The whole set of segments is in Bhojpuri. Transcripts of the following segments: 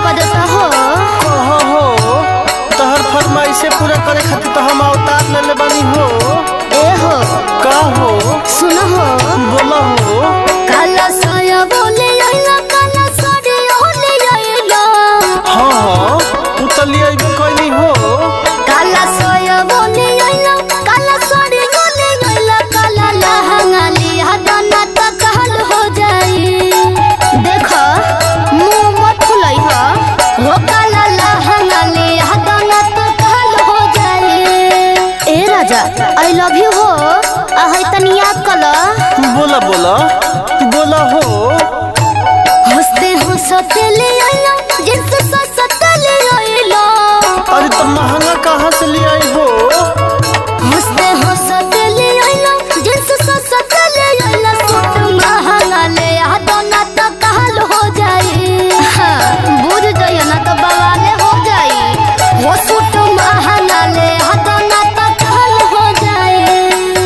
कर देता हो कहो हो तहर फरमाइशे पूरा करे खातिर तो हम अवतार ले ले बनी हो ए हो का हो सुन हो बोला हो काला साया बोले आइला काला साड़ी ओले आइला हाँ हाँ तू तो ले अइबे कैली हो काला साया बोले आइला काला साड़ी ओले आइला काला लहंगा लिया दाना त कहल हो जाई देख मुंह मत फुलाई हो हो काला लहंगा लिया दाना त कहल हो जाई ए राजा आई लव यू हो आ है तनी याद कला बोला बोला बोला हो हंसते हंसते ले आइला जिनसे ससते ले आइला अरे तो महंगा कहाँ से ले आई हो हंसते हंसते ले आइला जिनसे ससते ले आइला सूट महंगा ले आ दोना तो कहल हो जाई हाँ, बुझ जाइए ना तो बवाले हो जाई वो सूट महंगा ले आ दोना तो कहल हो जाई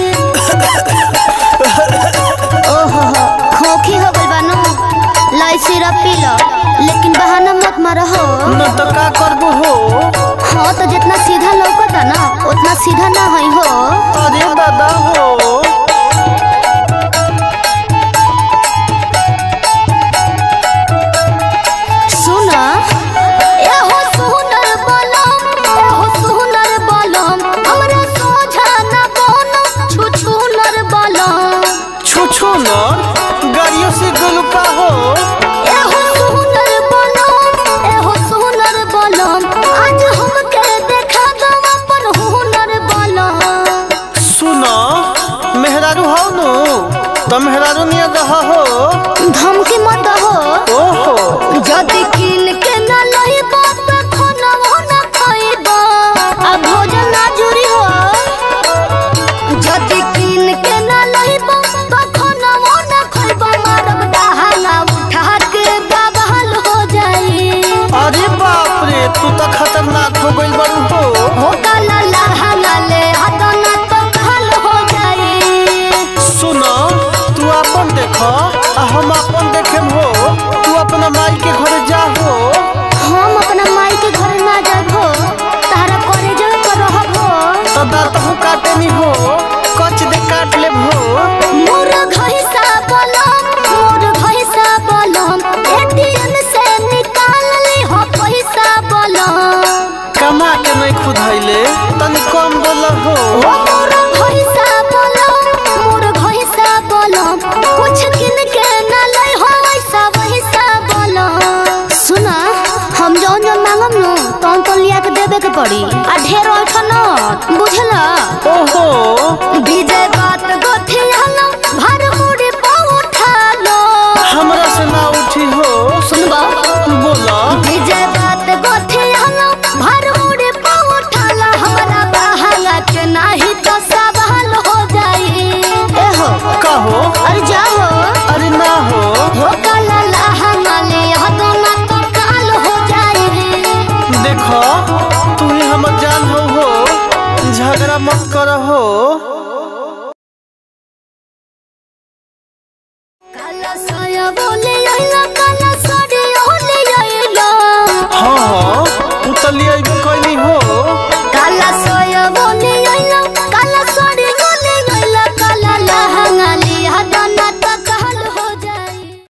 ओहो हो खोखी हो गइल बानो लाई सिरप पी लो लेकिन बहाना मत मारो हो न तो का करबो हो हाँ तो जितना सीधा लौकता ना उतना सीधा ना है हो अरे दादा हो सुन एहो सुनर बलम एहो सुनर बलम हमरा सोझा ना कोनो छुछुनर बलम छू छू न गाड़ियों से गोलू का हो एहो सुनर बलम एहो सुनर बलम आज हमके देखा दो अपन हुनर बलम सुना मेहरारू हो नु तो मेहरारू निया रहा हो धमकी मत हो ओहो जदि किन के न लइबा त खानवा न खइबा आ भोजन ना जुरी हो जदि किन के न लइबा त खानवा न खइबा मारब डहाना उठा के बवाल हो जाई अरे बाप रे तू तो खतरनाक हो गई बड़ू हो हो काला लहंगा ले हदना तो कहल हो जाई सुना तू अपन देख आ हम अपन देखे हो तू अपना माई के घरे जा हो हम अपना माई के घर ना जाब हो तारा करे जो कर रहब हो तो दांत हूँ काटे नहीं हो कच दे काट ले हो मोर घइसा बलम मोर घइसा बलम एटीएम से निकाल ली हो पैसा बलम कमा के नहीं खुदाइले तनी कम बोल हो ओ मोर घइसा बलम मोर घइसा बलम कुछ किन के ना लई हो ऐसा वैसा बलम सुना हम जौन जौन मांगम नु तौन तौन लिया के देबे के पड़ी आ ढेर ओठन बुझला ओहो विजय बात गोथियालो भर मुड़ी पउठालो हमरा से ना उठी हो सुनबा बोला विजय बात गोथियालो भर मुड़ी पउठालो हमरा बहाया के नाही तो सवाल हो जाई ए हो का हो अरे जा हो अरे ना हो हो काला लहंगा ले हदो ना तो काल हो जाई देखो तू ही हमर जान हो हो झगड़ा मत कर हो काला साया बोले आइला काला साड़ी ओले आइला हाँ हाँ तू तो ले अइबे कैली हो